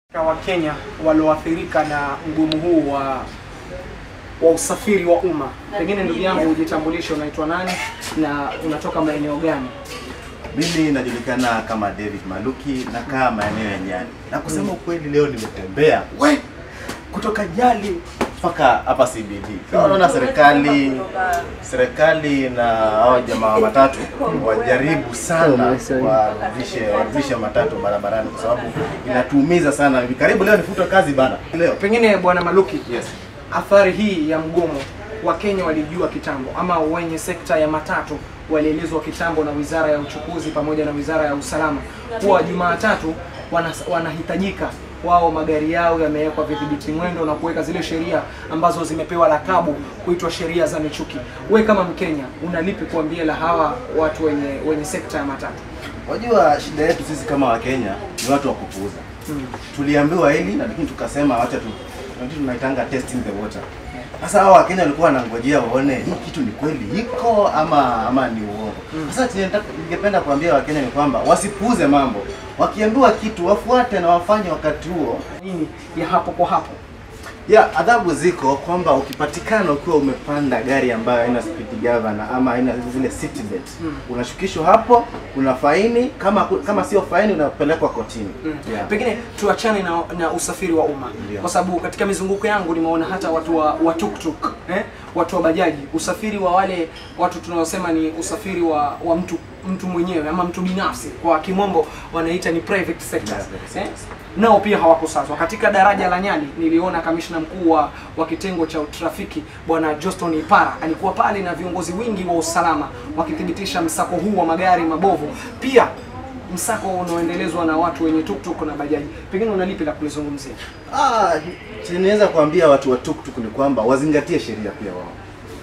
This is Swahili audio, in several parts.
wa Kenya walioathirika na mgomo huu wa wa usafiri wa umma. Pengine ndugu yangu ujitambulishe, unaitwa nani na unatoka maeneo gani? Mimi najulikana kama David Maluki, nakaa maeneo ya Nyali, na kusema ukweli, leo nimetembea we kutoka Nyali mpaka hapa CBD. Naona serikali serikali na hao jamaa wa matatu wajaribu sana warudishe warudishe matatu barabarani, kwa sababu inatuumiza sana. Karibu leo nifutwe kazi bana leo. Pengine bwana Maluki, Yes. athari hii ya mgomo Wakenya walijua kitambo, ama wenye sekta ya matatu walielezwa kitambo na Wizara ya Uchukuzi pamoja na Wizara ya Usalama kuwa Jumatatu wana, wanahitajika wao magari yao yamewekwa vidhibiti mwendo na kuweka zile sheria ambazo zimepewa lakabu kuitwa sheria za michuki. We kama Mkenya unalipi kuambia la hawa watu wenye wenye sekta ya matatu? Wajua, shida yetu sisi kama Wakenya ni watu wa kupuuza. Mm. Tuliambiwa hili na lakini tukasema wacha tu ndio tunaitanga testing the water. Sasa hao Wakenya walikuwa wanangojea waone hii kitu ni kweli iko ama ama ni uongo. Sasa chenye nataka- ningependa kuambia Wakenya ni kwamba wasipuuze mambo. Wakiambiwa kitu wafuate na wafanye wakati huo. Nini ya hapo kwa hapo? Ya adhabu ziko kwamba ukipatikana ukiwa umepanda gari ambayo haina speed governor ama haina zile seat belt Mm. unashukishwa hapo, kuna faini. Kama kama sio faini, unapelekwa kotini. Mm. Yeah. Pengine tuachane na, na usafiri wa umma Ndio. kwa sababu katika mizunguko yangu nimeona hata watu wa, wa tuktuk eh? watu wa bajaji, usafiri wa wale watu tunaosema ni usafiri wa, wa mtu mtu mwenyewe ama mtu binafsi, kwa kimombo wanaita ni private sector Yeah, private eh? sectors. nao pia hawakusazwa. Katika daraja la Nyali niliona kamishna mkuu wa, wa kitengo cha trafiki bwana Joston Ipara alikuwa pale na viongozi wingi wa usalama wakithibitisha msako huu wa magari mabovu, pia msako unaoendelezwa na watu wenye tuktuk na bajaji. Pengine unalipi la kulizungumzia? Ah, chenye naweza kuambia watu wa tuktuk ni kwamba wazingatie sheria pia wao,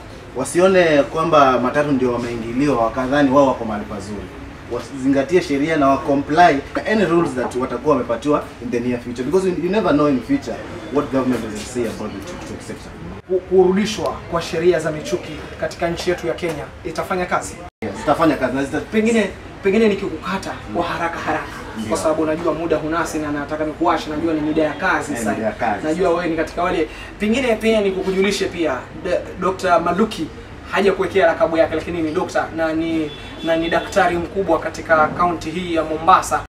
wasione kwamba matatu ndio wameingiliwa wakadhani wao wako mahali pazuri. Wazingatie sheria na wacomply any rules that watakuwa wamepatiwa in the near future because you you never know in future what government will say about the tuktuk sector. Ku- Kurudishwa kwa sheria za michuki katika nchi yetu ya Kenya itafanya kazi? Yes, zitafanya kazi na zita Pengine pengine nikikukata kwa haraka haraka Ndio. kwa sababu najua muda hunasi na nataka nikuashe, najua ni mida ya kazi Eh, sasa. mida ya kazi. Najua wewe ni katika wale, pengine pia nikukujulishe pia D- Dr. Maluki haja kuwekea lakabu yake, lakini ni dokta na ni na ni daktari mkubwa katika kaunti hii ya Mombasa.